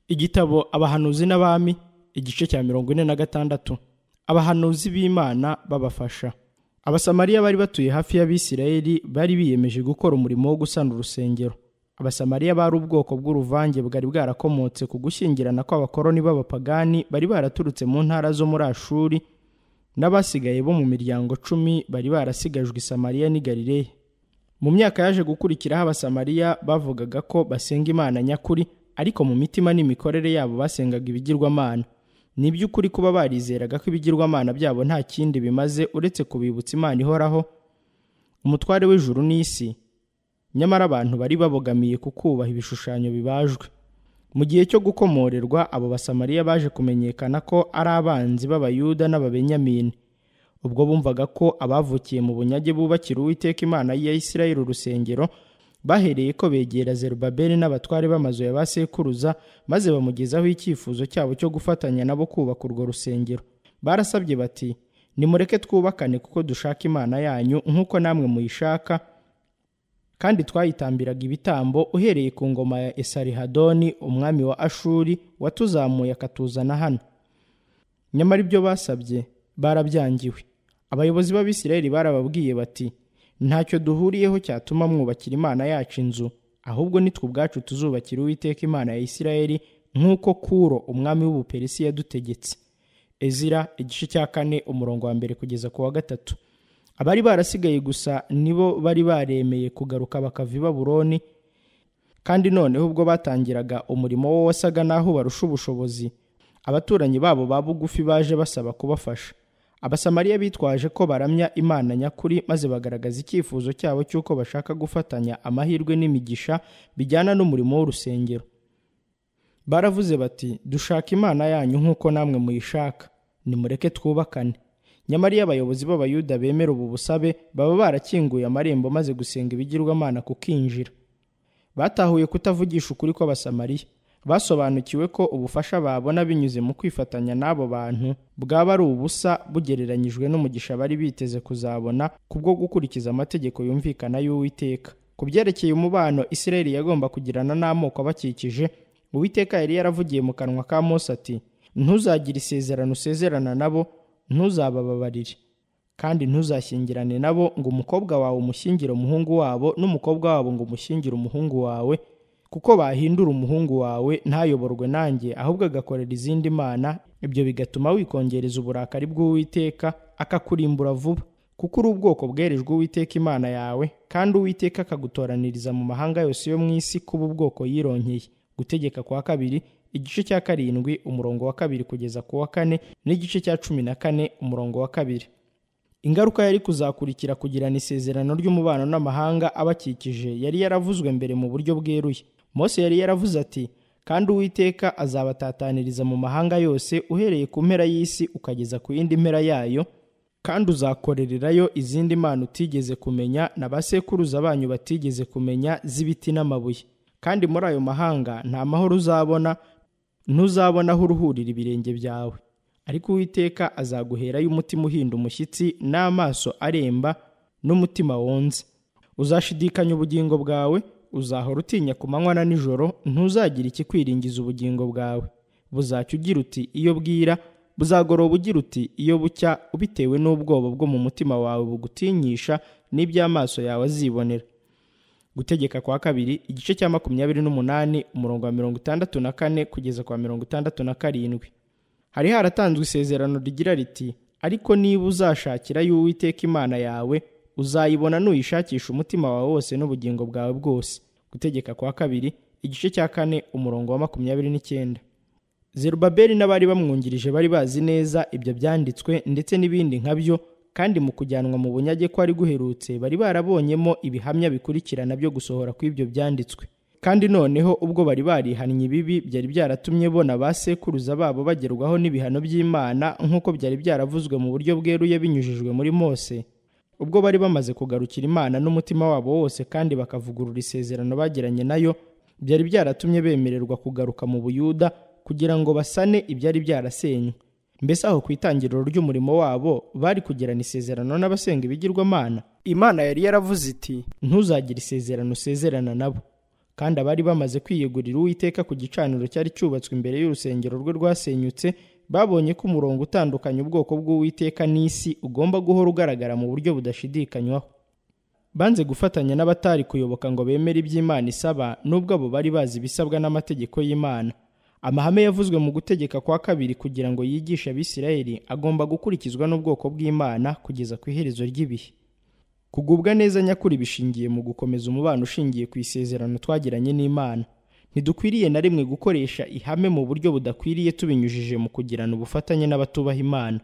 igitabo abahanuzi n'abami igice cya mirongo ine na gatandatu abahanuzi b'imana babafasha abasamariya bari batuye hafi y'abisirayeli bari biyemeje gukora umurimo wo gusana urusengero abasamariya bari ubwoko bw'uruvange bwari bwarakomotse ku gushyingirana kw'abakoroni b'abapagani bari baraturutse mu ntara zo muri ashuri n'abasigaye bo mu miryango cumi bari barasigajwe i samariya n'i galileya mu myaka yaje gukurikiraho abasamariya bavugaga ko basenga imana nyakuri ariko mu mitima n'imikorere yabo basengaga ibigirwamana ni iby'ukuri kuba barizeraga ko ibigirwamana byabo nta kindi bimaze uretse kubibutsa imana ihoraho umutware w'ijuru n'isi nyamara abantu bari babogamiye ku kubaha ibishushanyo bibajwe mu gihe cyo gukomorerwa abo basamariya baje kumenyekana ko ari abanzi b'abayuda n'ababenyamini ubwo bumvaga ko abavukiye mu bunyage bubakira uwiteka imana ya isirayeli urusengero bahereye ko begera zerubabeli n'abatware b'amazu ya ba sekuruza maze bamugezaho icyifuzo cyabo cyo gufatanya nabo kubaka urwo rusengero barasabye bati nimureke twubakane kuko dushaka imana yanyu nk'uko namwe muyishaka kandi twayitambiraga ibitambo uhereye ku ngoma ya esarihadoni umwami wa ashuri watuzamuye akatuzana hano nyamara ibyo basabye barabyangiwe abayobozi b'abisirayeli barababwiye bati ntacyo duhuriyeho cyatuma mwubakira imana yacu inzu ahubwo nitwe ubwacu tuzubakira uwiteka imana ya isirayeli nk'uko kuro umwami w'ubuperisi yadutegetse ezira igice cya kane umurongo wa mbere kugeza ku wa gatatu abari barasigaye gusa nibo bari baremeye kugaruka bakava i baburoni kandi noneho ubwo batangiraga umurimo wo wasaga n'aho barusha ubushobozi abaturanyi babo ba bugufi baje basaba kubafasha abasamariya bitwaje ko baramya imana nyakuri maze bagaragaza icyifuzo cyabo cy'uko bashaka gufatanya amahirwe n'imigisha bijyana n'umurimo w'urusengero baravuze bati dushaka imana yanyu nk'uko namwe muyishaka nimureke twubakane nyamara iyo abayobozi b'abayuda bemera ubu busabe baba barakinguye amarembo maze gusenga ibigirwamana kukinjira batahuye kutavugisha ukuri kw'abasamariya basobanukiwe ko ubufasha babona binyuze mu kwifatanya n'abo bantu bwaba ari ubusa bugereranyijwe n'umugisha bari biteze kuzabona kubwo gukurikiza amategeko yumvikana y'uwiteka ku byerekeye umubano isirayeli yagomba kugirana n'amoko abakikije uwiteka yari yaravugiye mu kanwa ka mose ati ntuzagire isezerano usezerana nabo ntuzabababarire kandi ntuzashyingirane nabo ngo umukobwa wawe umushyingire umuhungu wabo n'umukobwa wabo ngo umushyingire umuhungu wawe kuko bahindura umuhungu wawe ntayoborwe nanjye ahubwo agakorera izindi mana ibyo bigatuma wikongereza uburakari bw'uwiteka akakurimbura vuba kuko uri ubwoko bwerejwe uwiteka imana yawe kandi uwiteka akagutoraniriza mu mahanga yose yo mu isi kuba ubwoko yironkeye gutegeka kwa kabiri igice cya karindwi umurongo wa kabiri kugeza ku wa kane n'igice cya cumi na kane umurongo wa kabiri ingaruka yari kuzakurikira kugirana isezerano ry'umubano n'amahanga abakikije yari yaravuzwe mbere mu buryo bweruye mose yari yaravuze ati kandi uwiteka azabatataniriza mu mahanga yose uhereye ku mpera y'isi ukageza ku yindi mpera yayo kandi uzakorererayo izindi mana utigeze kumenya na ba sekuruza banyu batigeze kumenya z'ibiti n'amabuye kandi muri ayo mahanga nta mahoro uzabona ntuzabona aho uruhurira ibirenge byawe ariko uwiteka azaguherayo umutima uhinda umushyitsi n'amaso aremba n'umutima wonze uzashidikanya ubugingo bwawe uzahora utinya ku manywa na nijoro ntuzagira ikikwiringiza ubugingo bwawe buzacya ugira uti iyo bwira buzagoroba ugira uti iyo bucya bitewe n'ubwoba bwo mu mutima wawe bugutinyisha n'iby'amaso yawe azibonera gutegeka kwa kabiri igice cya makumyabiri n'umunani umurongo wa mirongo itandatu na kane kugeza kwa mirongo itandatu na karindwi hari haratanzwe isezerano rigira riti ariko niba uzashakira y'uwiteka imana yawe uzayibona nuyishakisha umutima wawe wose n'ubugingo bwawe bwose gutegeka kwa kabiri igice cya kane umurongo wa makumyabiri n'icyenda zerubabeli n'abari bamwungirije bari bazi neza ibyo byanditswe ndetse n'ibindi nka byo kandi mu kujyanwa mu bunyage ko ari guherutse bari barabonyemo ibihamya bikurikirana byo gusohora kw'ibyo byanditswe kandi noneho ubwo bari barihannye ibibi byari byaratumye bona ba sekuruza babo bagerwaho n'ibihano by'imana nk'uko byari byaravuzwe mu buryo bweruye binyujijwe muri mose ubwo bari bamaze kugarukira imana n'umutima wabo wose kandi bakavugurura isezerano bagiranye nayo byari byaratumye bemererwa kugaruka mu buyuda kugira ngo basane ibyari byarasenywe mbese aho ku itangiriro ry'umurimo wabo bari kugirana isezerano n'abasenga ibigirwamana imana yari yaravuze iti ntuzagire isezerano usezerana nabo kandi abari bamaze kwiyegurira uwiteka ku gicaniro cyari cyubatswe imbere y'urusengero rwe rwasenyutse babonye ko umurongo utandukanya ubwoko bw'uwiteka n'isi ugomba guhora ugaragara mu buryo budashidikanywaho banze gufatanya n'abatari kuyoboka ngo bemere iby'imana isaba nubwo abo bari bazi ibisabwa n'amategeko y'imana amahame yavuzwe mu gutegeka kwa kabiri kugira ngo yigishe abisirayeli agomba gukurikizwa n'ubwoko bw'imana kugeza ku iherezo ry'ibihe kugubwa neza nyakuri bishingiye mu gukomeza umubano ushingiye ku isezerano twagiranye n'imana ntidukwiriye na rimwe gukoresha ihame mu buryo budakwiriye tubinyujije mu kugirana ubufatanye n'abatubaha imana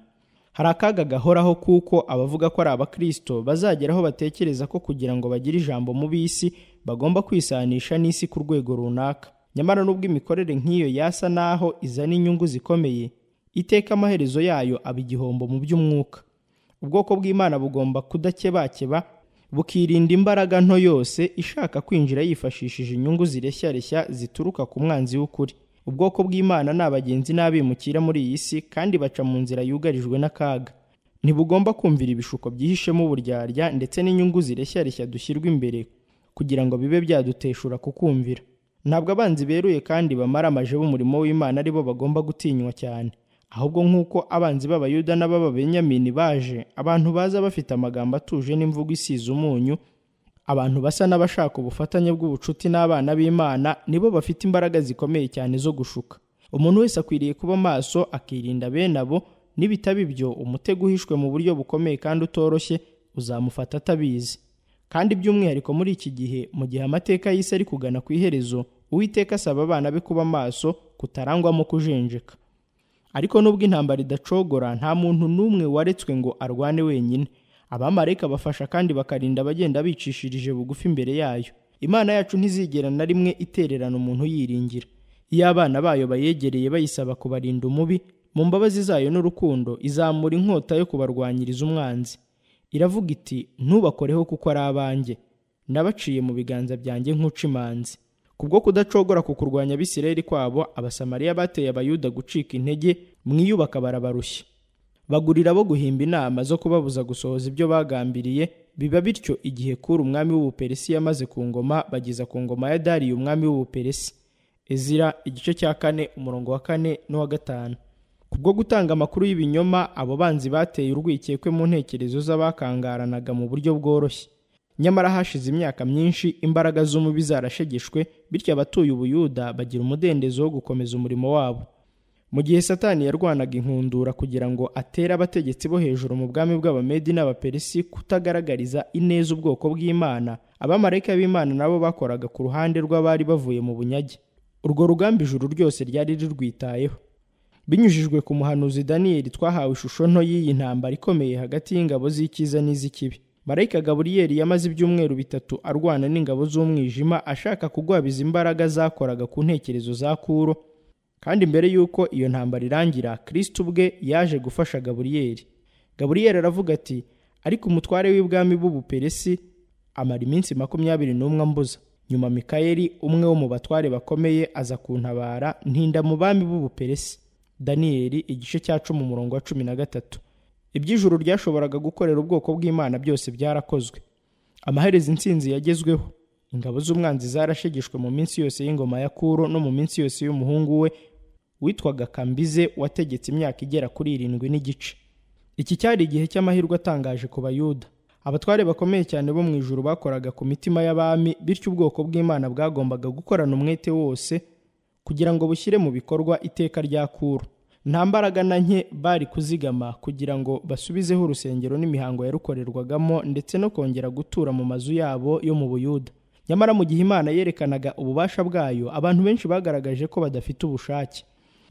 hari akaga gahoraho kuko abavuga ko ari abakristo bazageraho batekereza ko kugira ngo bagire ijambo mu b'isi bagomba kwisanisha n'isi ku rwego runaka nyamara n'ubwo imikorere nk'iyo yasa n'aho izana inyungu zikomeye iteka amaherezo yayo aba igihombo mu by'umwuka ubwoko bw'imana bugomba kudakebakeba bukirinda imbaraga nto yose ishaka kwinjira yifashishije inyungu zireshya zituruka ku mwanzi w'ukuri ubwoko bw'imana ni abagenzi n'abimukira muri iyi si kandi baca mu nzira yugarijwe n'akaga ntibugomba kumvira ibishuko byihishemo uburyarya ndetse n'inyungu zireshya dushyirwa imbere kugira ngo bibe byaduteshura kukumvira ntabwo abanzi beruye kandi bamara amaje b'umurimo w'imana aribo bagomba gutinywa cyane ahubwo nk'uko abanzi b'abayuda n'ab'ababenyamini baje abantu baza bafite amagambo atuje n'imvugo isize umunyu abantu basa n'abashaka ubufatanye bw'ubucuti n'abana b'imana nibo bafite imbaraga zikomeye cyane zo gushuka umuntu wese akwiriye kuba maso akirinda bene abo nibitaba ibyo umutego uhishwe mu buryo bukomeye kandi utoroshye uzamufata atabizi kandi by'umwihariko muri iki gihe mu gihe amateka y'isi ari kugana ku iherezo uwiteka asaba abana be kuba maso kutarangwamo kujenjeka ariko nubwo intambara idacogora nta muntu n'umwe waretswe ngo arwane wenyine abamarayika bafasha kandi bakarinda abagenda bicishirije bugufi imbere yayo imana yacu ntizigera na rimwe itererana umuntu yiringira iyo abana bayo bayegereye bayisaba kubarinda umubi mu mbabazi zayo n'urukundo izamura inkota yo kubarwanyiriza umwanzi iravuga iti ntubakoreho kuko ari abanjye nabaciye mu biganza byanjye nk'uca imanzi kubwo kudacogora ku kurwanya abisirayeli kwabo abasamariya bateye abayuda gucika intege mwiyubaka barabarushya bagurira bo guhimba inama zo kubabuza gusohoza ibyo bagambiriye biba bityo igihe kuri umwami w'ubuperesi yamaze ku ngoma bageza ku ngoma ya dariyo umwami w'ubuperesi ezira igice cya kane umurongo wa kane n'uwa gatanu kubwo gutanga amakuru y'ibinyoma abo banzi bateye urwikekwe mu ntekerezo z'abakangaranaga mu buryo bworoshye nyamara hashize imyaka myinshi imbaraga z'umubi zarashegeshwe bityo abatuye ubuyuda bagira umudendezo wo gukomeza umurimo wabo mu gihe satani yarwanaga inkundura kugira ngo atere abategetsi bo hejuru mu bwami bw'abamedi n'abaperesi kutagaragariza ineza ubwoko bw'imana abamarayika b'imana nabo bakoraga ku ruhande rw'abari bavuye mu bunyage urwo rugamba ijuru ryose ryari rirwitayeho binyujijwe ku muhanuzi daniyeli twahawe ishusho nto y'iyi ntambara ikomeye hagati y'ingabo z'icyiza n'iz'ikibi marayika gaburiyeri yamaze ibyumweru bitatu arwana n'ingabo z'umwijima ashaka kugwabiza imbaraga zakoraga ku ntekerezo za kuro kandi mbere y'uko iyo ntambara irangira kirisiti ubwe yaje gufasha gaburiyeri gaburiyeri aravuga ati ariko umutware w'ibwami b'ubuperesi amara iminsi makumyabiri n'umwe ambuza nyuma mikayeli umwe wo mu batware bakomeye aza kuntabara ntinda mu bami b'ubuperesi daniyeli igice cya cumi umurongo wa cumi na gatatu iby'ijuru ryashoboraga gukorera ubwoko bw'imana byose byarakozwe amaherezo insinzi yagezweho ingabo z'umwanzi zarashegeshwe mu minsi yose y'ingoma ya kuro no mu minsi yose y'umuhungu we witwaga kambize wategetse imyaka igera kuri irindwi n'igice iki cyari igihe cy'amahirwe atangaje ku bayuda abatware bakomeye cyane bo mu ijuru bakoraga ku mitima y'abami bityo ubwoko bw'imana bwagombaga gukorana umwete wose kugira ngo bushyire mu bikorwa iteka rya kuro nta mbaraga na nke bari kuzigama kugira ngo basubizeho urusengero n'imihango yarukorerwagamo ndetse no kongera gutura mu mazu yabo yo mu buyuda nyamara mu gihe imana yerekanaga ububasha bwayo abantu benshi bagaragaje ko badafite ubushake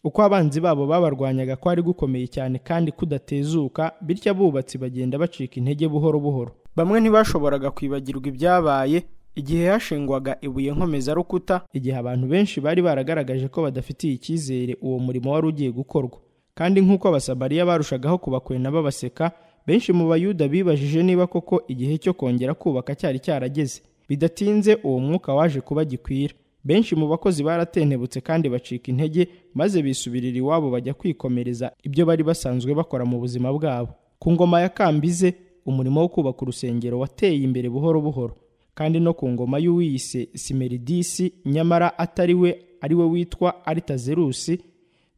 uko abanzi babo babarwanyaga kwari gukomeye cyane kandi kudatezuka bityo abubatsi bagenda bacika intege buhoro buhoro bamwe ntibashoboraga kwibagirwa ibyabaye igihe hashingwaga ibuye nkomezarukuta igihe abantu benshi bari baragaragaje ko badafitiye icyizere uwo murimo wari ugiye gukorwa kandi nk'uko abasamariya barushagaho kubakwena babaseka benshi mu bayuda bibajije niba koko igihe cyo kongera kubaka cyari cyarageze bidatinze uwo mwuka waje kuba gikwira benshi mu bakozi baratentebutse kandi bacika intege maze bisubirira iwabo bajya kwikomereza ibyo bari basanzwe bakora mu buzima bwabo ku ngoma ya kambize umurimo wo kubaka urusengero wateye imbere buhoro buhoro kandi no ku ngoma y'uwiyise simeridisi nyamara atari we ari we witwa aritazerusi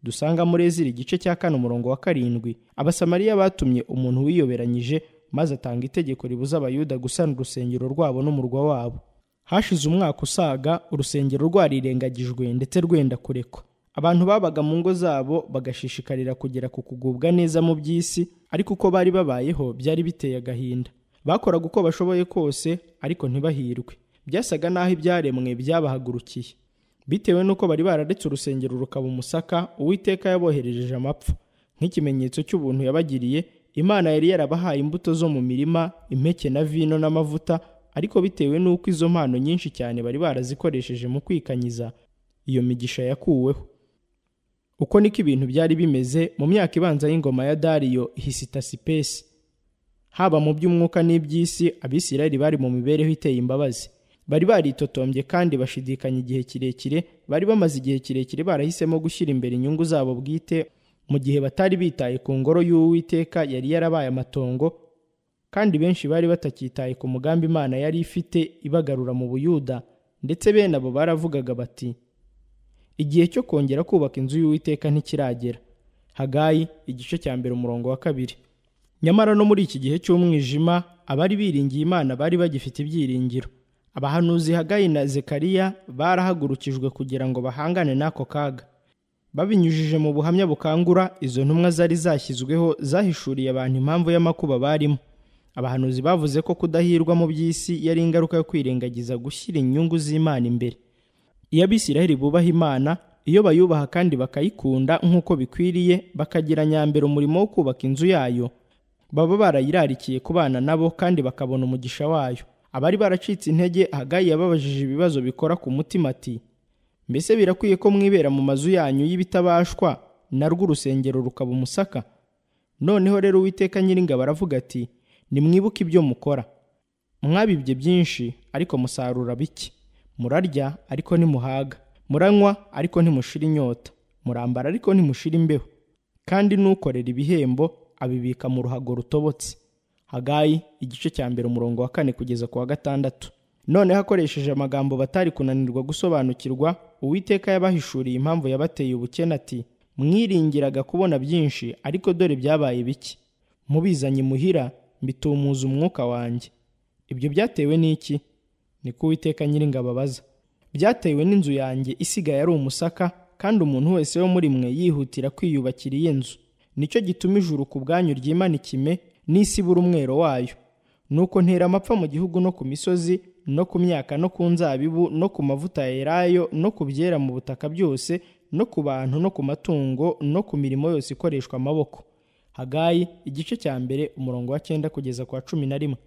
dusanga muri ezira igice cya kane umurongo wa karindwi abasamariya batumye umuntu wiyoberanyije maze atanga itegeko ribuza abayuda gusana urusengero rwabo n'umurwa wabo hashize umwaka usaga urusengero rwarirengagijwe ndetse rwenda kurekwa abantu babaga mu ngo zabo bagashishikarira kugera ku kugubwa neza mu by'isi ariko uko bari babayeho byari biteye agahinda bakoraga uko bashoboye kose ariko ntibahirwe byasaga n'aho ibyaremwe byabahagurukiye bitewe n'uko bari bararetse urusengero rukaba umusaka uwiteka yaboherereje amapfa nk'ikimenyetso cy'ubuntu yabagiriye imana yari yarabahaye imbuto zo mu mirima impeke na vino n'amavuta ariko bitewe n'uko izo mpano nyinshi cyane bari barazikoresheje mu kwikanyiza iyo migisha yakuweho uko niko ibintu byari bimeze mu myaka ibanza y'ingoma ya dariyo hisitasipesi haba mu by'umwuka n'iby'isi abisirayeli bari mu mibereho iteye imbabazi bari baritotombye kandi bashidikanya igihe kirekire bari bamaze igihe kirekire barahisemo gushyira imbere inyungu zabo bwite mu gihe batari bitaye ku ngoro y'uwiteka yari yarabaye amatongo kandi benshi bari batacyitaye ku mugambi imana yari ifite ibagarura mu buyuda ndetse bene abo baravugaga bati igihe cyo kongera kubaka inzu y'uwiteka ntikiragera hagayi igice cya mbere umurongo wa kabiri nyamara no muri iki gihe cy'umwijima abari biringiye imana bari bagifite ibyiringiro abahanuzi hagayi na zekariya barahagurukijwe kugira ngo bahangane n'ako kaga babinyujije mu buhamya bukangura izo ntumwa zari zashyizweho zahishuriye abantu impamvu y'amakuba barimo abahanuzi bavuze ko kudahirwa mu by'isi yari ingaruka yo kwirengagiza gushyira inyungu z'imana imbere iyo abisiraheli bubaha imana iyo bayubaha kandi bakayikunda nk'uko bikwiriye bakagira nyambere umurimo wo kubaka inzu yayo baba barayirarikiye kubana nabo kandi bakabona umugisha wayo abari baracitse intege hagayi yababajije ibibazo bikora ku mutima ati mbese birakwiye ko mwibera mu mazu yanyu y'ibitabashwa na rwo urusengero rukaba umusaka noneho rero uwiteka nyiringabo aravuga ati nimwibuke ibyo mukora mwabibye byinshi ariko musarura bike murarya ariko ntimuhaga muranywa ariko ntimushira inyota murambara ariko ntimushira imbeho kandi n'ukorera ibihembo abibika mu ruhago rutobotse hagayi igice cya mbere umurongo wa kane kugeza ku wa gatandatu noneho akoresheje amagambo batari kunanirwa gusobanukirwa uwiteka yabahishuriye impamvu yabateye ubukene ati mwiringiraga kubona byinshi ariko dore byabaye bike mubizanye imuhira mbitumuza umwuka wanjye ibyo byatewe n'iki niko uwiteka nyiringabo abaza byatewe n'inzu yanjye isigaye ari umusaka kandi umuntu wese wo muri mwe yihutira kwiyubakira iyo nzu nicyo gituma ijuru ku bwanyu ryimana ikime n'isi ibura umwero wayo nuko ntera amapfa mu gihugu no ku misozi no ku myaka no ku nzabibu no ku mavuta ya elayo no ku byera mu butaka byose no ku bantu no ku matungo no ku mirimo yose ikoreshwa amaboko hagayi igice cya mbere umurongo wa cyenda kugeza ku wa cumi na rimwe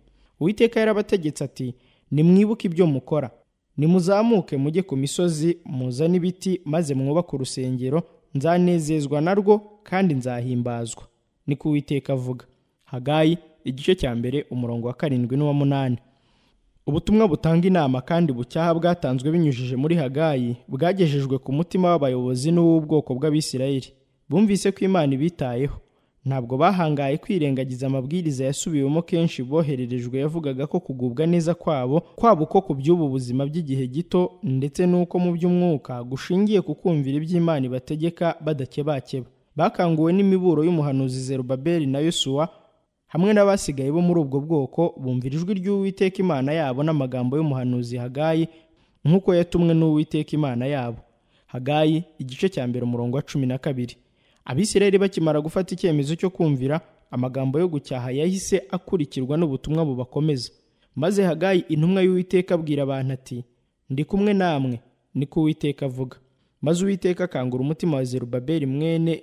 uwiteka yarabategetse ati nimwibuke ibyo mukora nimuzamuke mujye ku misozi muzane ibiti maze mwubake urusengero nzanezezwa narwo kandi nzahimbazwa niko uwiteka avuga hagayi igice cya mbere umurongo wa karindwi n'uwa munani ubutumwa butanga inama kandi bucyaha bwatanzwe binyujije muri hagayi bwagejejwe ku mutima w'abayobozi n'uw'ubwoko bw'abisirayeli bumvise ko imana ibitayeho ntabwo bahangaye kwirengagiza amabwiriza yasubiwemo kenshi bohererejwe yavugaga ko kugubwa neza kwabo kwaba uko ku by'ubu buzima by'igihe gito ndetse n'uko mu by'umwuka gushingiye ku kumvira iby'imana ibategeka badakebakeba bakanguwe n'imiburo y'umuhanuzi zerubabeli na yosuwa hamwe n'abasigaye bo muri ubwo bwoko bumvira ijwi ry'uwiteka imana yabo n'amagambo y'umuhanuzi hagayi nk'uko yatumwe n'uwiteka imana yabo hagayi igice cya mbere umurongo wa cumi na kabiri abisirayeli bakimara gufata icyemezo cyo kumvira amagambo yo gucyaha yahise akurikirwa n'ubutumwa bubakomeza maze hagayi intumwa y'uwiteka abwira abantu ati ndi kumwe namwe niko uwiteka avuga maze uwiteka akangura umutima wa zerubabeli mwene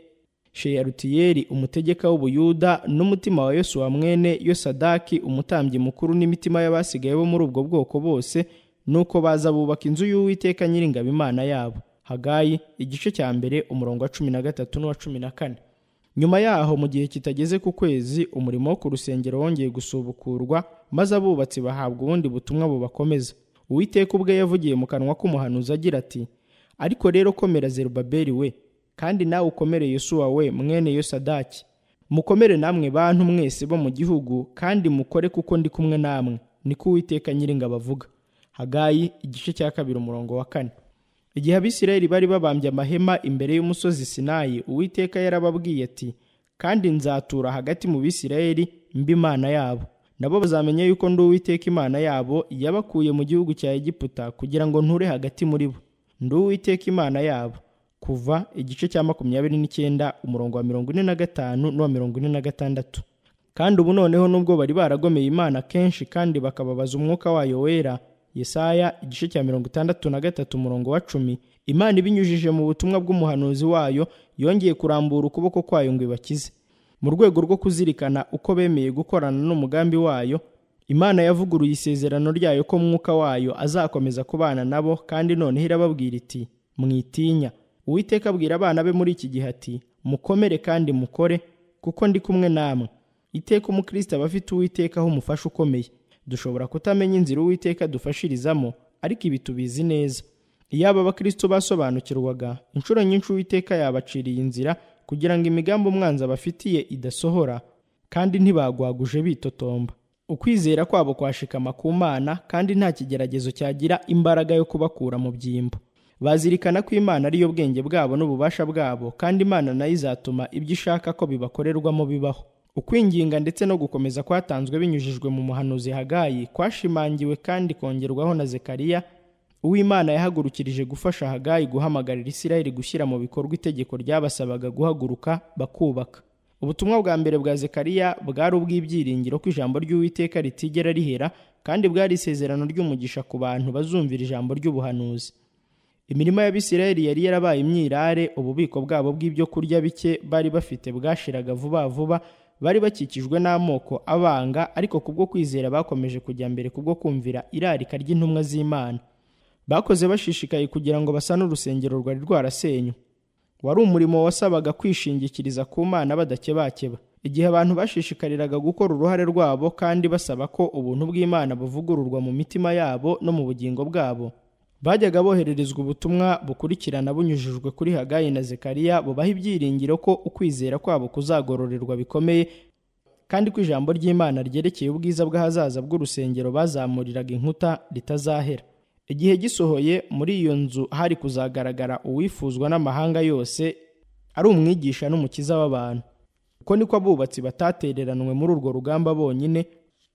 sheyarutiyeri umutegeka w'ubuyuda n'umutima wa yosuwa mwene yosadaki umutambyi mukuru n'imitima y'abasigaye bo muri ubwo bwoko bose nuko baza bubaka inzu y'uwiteka nyiringabo imana yabo hagayi igice cya mbere umurongo wa cumi na gatatu n'uwa cumi na kane nyuma yaho mu gihe kitageze ku kwezi umurimo wo ku rusengero wongeye gusubukurwa maze abubatsi bahabwa ubundi butumwa bubakomeza uwiteka ubwe yavugiye mu kanwa k'umuhanuzi agira ati ariko rero komera zerubabeli we kandi nawe ukomere yosuwa we mwene yosadaki mukomere namwe bantu mwese bo mu gihugu kandi mukore kuko ndi kumwe namwe niko uwiteka nyiringabo avuga hagayi igice cya kabiri umurongo wa kane igihe abisirayeli bari babambye amahema imbere y'umusozi sinayi uwiteka yarababwiye ati kandi nzatura hagati mu bisirayeli mba imana yabo nabo bazamenya yuko ndi uwiteka imana yabo yabakuye mu gihugu cya egiputa kugira ngo nture hagati muri bo ndi uwiteka imana yabo kuva igice cya makumyabiri n'icyenda umurongo wa mirongo ine na gatanu n'uwa mirongo ine na gatandatu kandi ubu noneho nubwo bari baragomeye imana kenshi kandi bakababaza umwuka wayo wera yesaya igice cya mirongo itandatu na gatatu umurongo wa cumi imana ibinyujije mu butumwa bw'umuhanuzi wayo yongeye kurambura ukuboko kwayo ngo ibakize mu rwego rwo kuzirikana uko bemeye gukorana n'umugambi wayo imana yavuguruye isezerano ryayo ko mwuka wayo azakomeza kubana nabo kandi noneho irababwira iti mwitinya uwiteka abwira abana be muri iki gihe ati mukomere kandi mukore kuko ndi kumwe namwe iteka umukristo aba afite uwiteka aho umufasha ukomeye dushobora kutamenya inzira uwiteka dufashirizamo ariko ibi tubizi neza iyo aba bakristo basobanukirwaga inshuro nyinshi uwiteka yabaciriye inzira kugira ngo imigambi umwanzi abafitiye idasohora kandi ntibagwaguje bitotomba ukwizera kwabo kwashikama ku mana kandi nta kigeragezo cyagira imbaraga yo kubakura mu byimbo bazirikana ko imana ariyo bwenge bwabo n'ububasha bwabo kandi imana nayo izatuma ibyo ishaka ko bibakorerwamo bibaho ukwinginga ndetse no gukomeza kwatanzwe binyujijwe mu muhanuzi hagayi kwashimangiwe kandi kongerwaho na zekariya uwimana yahagurukirije gufasha hagayi guhamagarira isirayeli gushyira mu bikorwa itegeko ryabasabaga guhaguruka bakubaka ubutumwa bwa mbere bwa zekariya bwari ubw'ibyiringiro ko ijambo ry'uwiteka ritigera rihera kandi bwari isezerano ry'umugisha ku bantu bazumvira ijambo ry'ubuhanuzi imirima y'abisirayeli yari yarabaye imyirare ububiko bwabo bw'ibyo kurya bike bari bafite bwashiraga vuba vuba bari bakikijwe n'amoko abanga ariko kubwo kwizera bakomeje kujya mbere kubwo kumvira irarika ry'intumwa z'imana bakoze bashishikaye kugira ngo basane urusengero rwari rwarasenywe wari umurimo wasabaga kwishingikiriza ku mana badakebakeba igihe abantu bashishikariraga gukora uruhare rwabo kandi basaba ko ubuntu bw'imana buvugururwa mu mitima yabo no mu bugingo bwabo bajyaga bohererezwa ubutumwa bukurikirana bunyujijwe kuri hagayi na zekariya bubaha ibyiringiro ko ukwizera kwabo kuzagororerwa bikomeye kandi ko ijambo ry'imana ryerekeye ubwiza bw'ahazaza bw'urusengero bazamuriraga inkuta ritazahera igihe gisohoye muri iyo nzu hari kuzagaragara uwifuzwa n'amahanga yose ari umwigisha n'umukiza w'abantu uko niko abubatsi batatereranwe muri urwo rugamba bonyine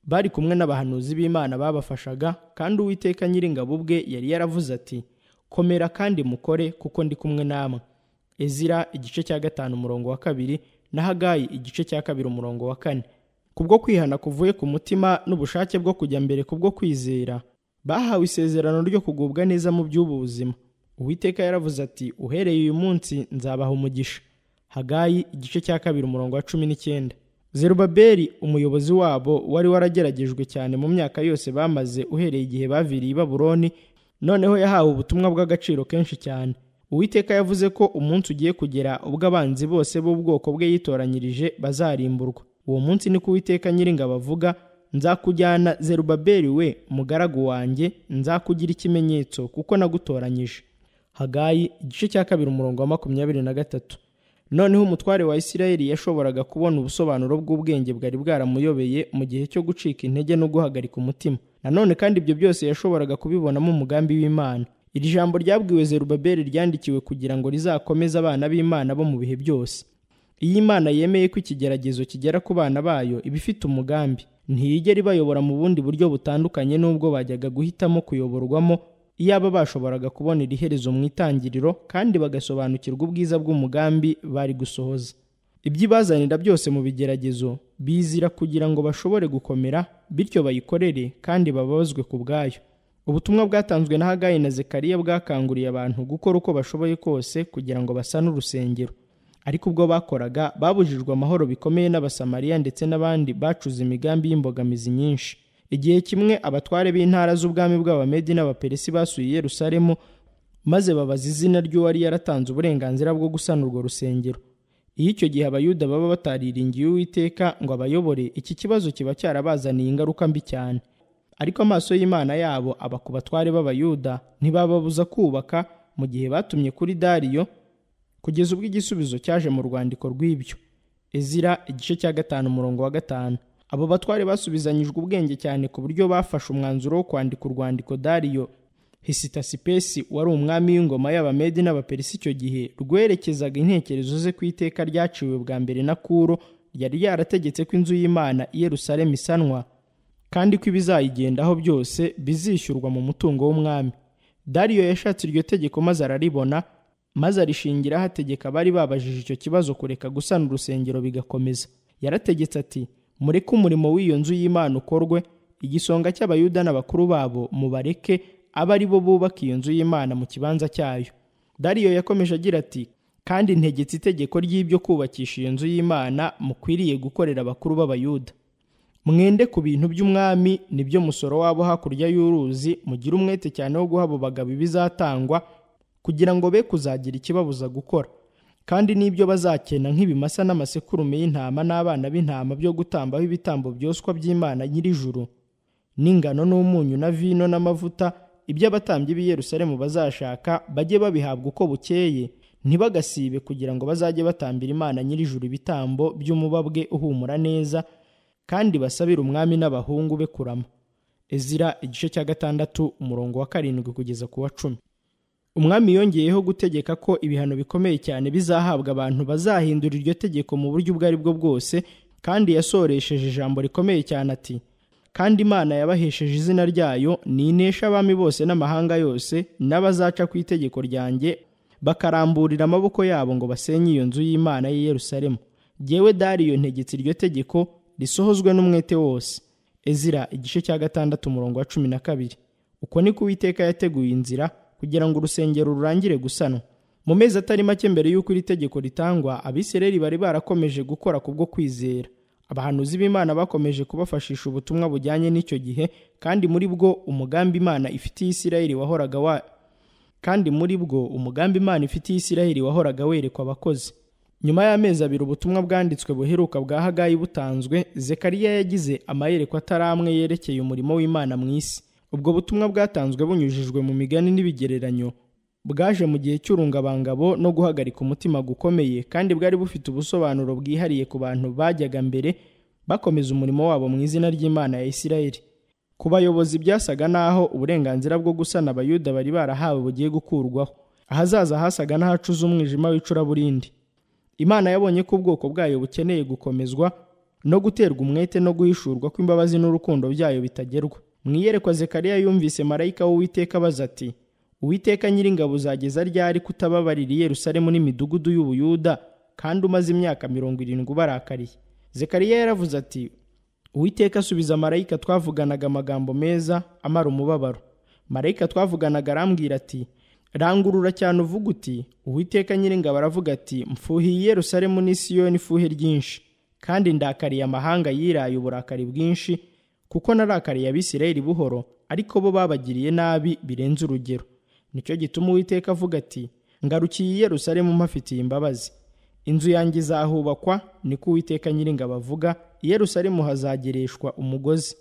bari kumwe n'abahanuzi b'imana babafashaga kandi uwiteka nyiringabo ubwe yari yaravuze ati komera kandi mukore kuko ndi kumwe namwe ezira igice cya gatanu umurongo wa kabiri na hagayi igice cya kabiri umurongo wa kane kubwo kwihana kuvuye ku mutima n'ubushake bwo kujya mbere kubwo kwizera bahawe isezerano ryo kugubwa neza mu by'ubu buzima uwiteka yaravuze ati uhereye uyu munsi nzabaha umugisha hagayi igice cya kabiri umurongo wa cumi n'icyenda zerubabeli umuyobozi wabo wari warageragejwe cyane mu myaka yose bamaze uhereye igihe baviriye i babuloni noneho yahawe ubutumwa bw'agaciro kenshi cyane uwiteka yavuze ko umunsi ugiye kugera ubwo abanzi bose b'ubwoko bwe yitoranyirije bazarimburwa uwo munsi niko uwiteka nyiringabo avuga nzakujyana zerubabeli we mugaragu wanjye nzakugira ikimenyetso kuko nagutoranyije hagayi igice cya kabiri umurongo wa makumyabiri na gatatu noneho umutware wa isirayeli yashoboraga kubona ubusobanuro bw'ubwenge bwari bwaramuyobeye mu gihe cyo gucika intege no guhagarika umutima nanone kandi ibyo byose yashoboraga kubibonamo umugambi w'imana iri jambo ryabwiwe zerubabeli ryandikiwe kugira ngo rizakomeze abana b'imana bo mu bihe byose iyo imana yemeye ko ikigeragezo kigera ku bana bayo iba ifite umugambi ntiyigera ibayobora mu bundi buryo butandukanye n'ubwo bajyaga guhitamo kuyoborwamo iyaba bashoboraga kubona iri herezo mu itangiriro kandi bagasobanukirwa ubwiza bw'umugambi bari gusohoza iby'ibazanira byose mu bigeragezo bizira kugira ngo bashobore gukomera bityo bayikorere kandi bababazwe ku bwayo ubutumwa bwatanzwe na hagayi na zekariya bwakanguriye abantu gukora uko bashoboye kose kugira ngo basane urusengero ariko ubwo bakoraga babujijwe amahoro bikomeye n'abasamariya ndetse n'abandi bacuze imigambi y'imbogamizi nyinshi igihe kimwe abatware b'intara z'ubwami bw'abamedi n'abaperesi basuye yerusalemu maze babaza izina ry'uwari yaratanze uburenganzira bwo gusana urwo rusengero iyo icyo gihe abayuda baba batariringiye uwiteka ngo abayobore iki kibazo kiba cyarabazaniye ingaruka mbi cyane ariko amaso y'imana yabo aba ku batware b'abayuda ntibababuza kubaka mu gihe batumye kuri dariyo kugeza ubwo igisubizo cyaje mu rwandiko rw'ibyo ezira igice cya gatanu umurongo wa gatanu abo batware basubizanyijwe ubwenge cyane ku buryo bafashe umwanzuro wo kwandika urwandiko dariyo hisitasipesi wari umwami w'ingoma y'abamedi n'abaperisi icyo gihe rwerekezaga intekerezo ze ku iteka ryaciwe bwa mbere na kuro ryari ryarategetse ko inzu y'imana i yerusalemu isanwa kandi ko ibizayigendaho byose bizishyurwa mu mutungo w'umwami dariyo yashatse iryo tegeko maze araribona maze arishingiraho ategeka abari babajije icyo kibazo kureka gusana urusengero bigakomeza yarategetse ati mureke umurimo w'iyo nzu y'imana ukorwe igisonga cy'abayuda n'abakuru babo mubareke abe ari bo bubaka iyo nzu y'imana mu kibanza cyayo dariyo yakomeje agira ati kandi ntegetse itegeko ry'ibyo kubakisha iyo nzu y'imana mukwiriye gukorera abakuru b'abayuda mwende ku bintu by'umwami nibyo musoro wabo hakurya y'uruzi mugire umwete cyane wo guha abo bagabo ibizatangwa kugira ngo be kuzagira ikibabuza gukora kandi n'ibyo bazakena nk'ibimasa n'amasekurume y'intama n'abana b'intama byo gutambaho ibitambo byoswa by'imana nyir'ijuru n'ingano n'umunyu na vino n'amavuta ibyo abatambyi b'i Yerusalemu bazashaka bajye babihabwa uko bukeye ntibagasibe kugira ngo bazajye batambira imana nyir'ijuru ibitambo by'umubabwe uhumura neza kandi basabire umwami n'abahungu be kurama ezira igice cya gatandatu umurongo wa karindwi kugeza ku wa cumi umwami yongeyeho gutegeka ko ibihano bikomeye cyane bizahabwa abantu bazahindura iryo tegeko mu buryo ubwo ari bwo bwose kandi yasoresheje ijambo rikomeye cyane ati kandi imana yabahesheje izina ryayo ninesha abami bose n'amahanga yose n'abazaca ku itegeko ryanjye bakaramburira amaboko yabo ngo basenye iyo nzu y'imana y'i Yerusalemu jyewe dariyo ntegetse iryo tegeko risohozwe n'umwete wose ezira igice cya gatandatu umurongo wa cumi na kabiri uko ni ko uwiteka yateguye inzira kugira ngo urusengero rurangire gusanwa mu mezi atari make mbere y'uko iri tegeko ritangwa abisirayeli bari barakomeje gukora kubwo kwizera abahanuzi b'imana bakomeje kubafashisha ubutumwa bujyanye n'icyo gihe kandi muri bwo umugambi imana ifitiye isirayeli wahoraga wa kandi muri bwo umugambi imana ifitiye isirayeli wahoraga werekwa abakozi nyuma y'amezi abiri ubutumwa bwanditswe buheruka bwa hagayi butanzwe zekariya yagize amayerekwa atari amwe yerekeye umurimo w'imana mu isi ubwo butumwa bwatanzwe bunyujijwe mu migani n'ibigereranyo bwaje mu gihe cy'urungabangabo no guhagarika umutima gukomeye kandi bwari bufite ubusobanuro bwihariye ku bantu bajyaga mbere bakomeza umurimo wabo mu izina ry'imana ya isirayeli ku bayobozi byasaga n'aho uburenganzira bwo gusana abayuda bari barahawe bugiye gukurwaho ahazaza hasaga n'ahacuze umwijima w'icuraburindi imana yabonye ko ubwoko bwayo bukeneye gukomezwa no guterwa umwete no guhishurwa kw'imbabazi n'urukundo byayo bitagerwa mu iyerekwa zekariya yumvise marayika w'uwiteka abaza ati uwiteka nyiringabo uzageza ryari kutababarira i yerusalemu n'imidugudu y'ubuyuda kandi umaze imyaka mirongo irindwi ubarakariye zekariya yaravuze ati uwiteka asubiza marayika twavuganaga amagambo meza amara umubabaro marayika twavuganaga arambwira ati rangurura cyane uvuga uti uwiteka nyiringabo aravuga ati mfuhiye i yerusalemu n'isiyoni ifuhe ryinshi kandi ndakariye amahanga yiraye uburakari bwinshi kuko narakariye abisirayeli buhoro ariko bo babagiriye nabi birenze urugero nicyo gituma uwiteka avuga ati ngarukiye i yerusalemu mpafitiye imbabazi inzu yanjye izahubakwa niko uwiteka nyiringabo avuga i yerusalemu hazagereshwa umugozi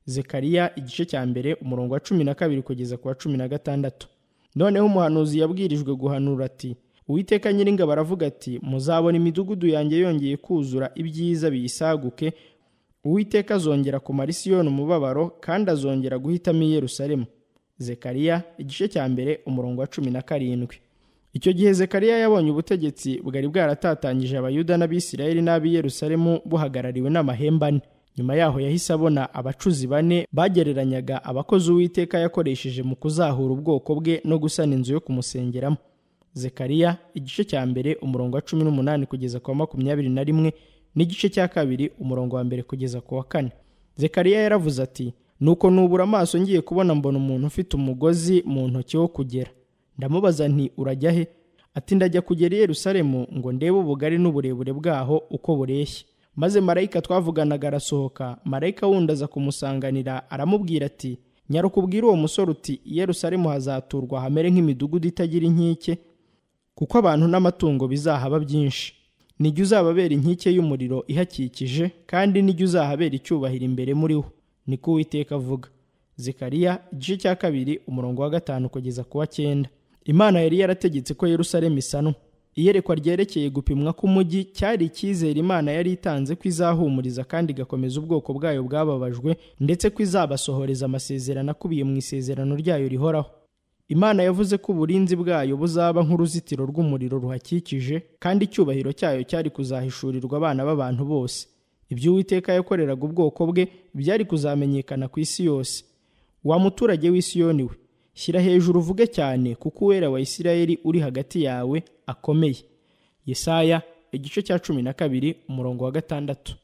zekariya igice cya mbere umurongo wa cumi na kabiri kugeza ku wa cumi na gatandatu noneho umuhanuzi yabwirijwe guhanura ati uwiteka nyiringabo aravuga ati muzabona imidugudu yanjye yongeye kuzura ibyiza biyisaguke uwiteka azongera kumara isiyoni umubabaro kandi azongera guhitamo i yerusalemu zekariya igice cya mbere umurongo wa cumi na karindwi icyo gihe zekariya yabonye ubutegetsi bwari bwaratatanyije abayuda n'abisirayeli n'ab'i yerusalemu buhagarariwe n'amahembe ane nyuma yaho yahise abona abacuzi bane bagereranyaga abakozi uwiteka yakoresheje mu kuzahura ubwoko bwe no gusana inzu yo kumusengeramo zekariya igice cya mbere umurongo wa cumi n'umunani kugeza ku wa makumyabiri na rimwe n'igice cya kabiri umurongo wa mbere kugeza ku wa kane zekariya yaravuze ati nuko nubura amaso ngiye kubona mbona umuntu ufite umugozi mu ntoki wo kugera ndamubaza nti urajya he ati ndajya kugera i yerusalemu ngo ndebe ubugari n'uburebure bwaho uko bureshya maze marayika twavuganaga arasohoka marayika wundi aza kumusanganira aramubwira ati nyaruka ubwire uwo musore uti i yerusalemu hazaturwa hamere nk'imidugudu itagira inkike kuko abantu n'amatungo bizahaba byinshi nijya uzababera inkike y'umuriro ihakikije kandi nijya uzahabera icyubahiro imbere muri wo niko uwiteka avuga zikariya igice cya kabiri umurongo wa gatanu kugeza ku wa cyenda imana yari yarategetse ko yerusalemu isanwa iyerekwa ryerekeye gupimwa k'umugi cyari icyizere imana yari itanze ko izahumuriza kandi igakomeza ubwoko bwayo bwababajwe ndetse ko izabasohoreza amasezerano akubiye mu isezerano ryayo rihoraho imana yavuze ko uburinzi bwayo buzaba nk'uruzitiro rw'umuriro ruhakikije kandi icyubahiro cyayo cyari kuzahishurirwa abana b'abantu bose ibyo uwiteka yakoreraga ubwoko bwe byari kuzamenyekana ku isi yose wa muturage w'isiyoni we shyira hejuru uvuge cyane kuko uwera wa isirayeli uri hagati yawe akomeye yesaya igice cya cumi na kabiri umurongo wa gatandatu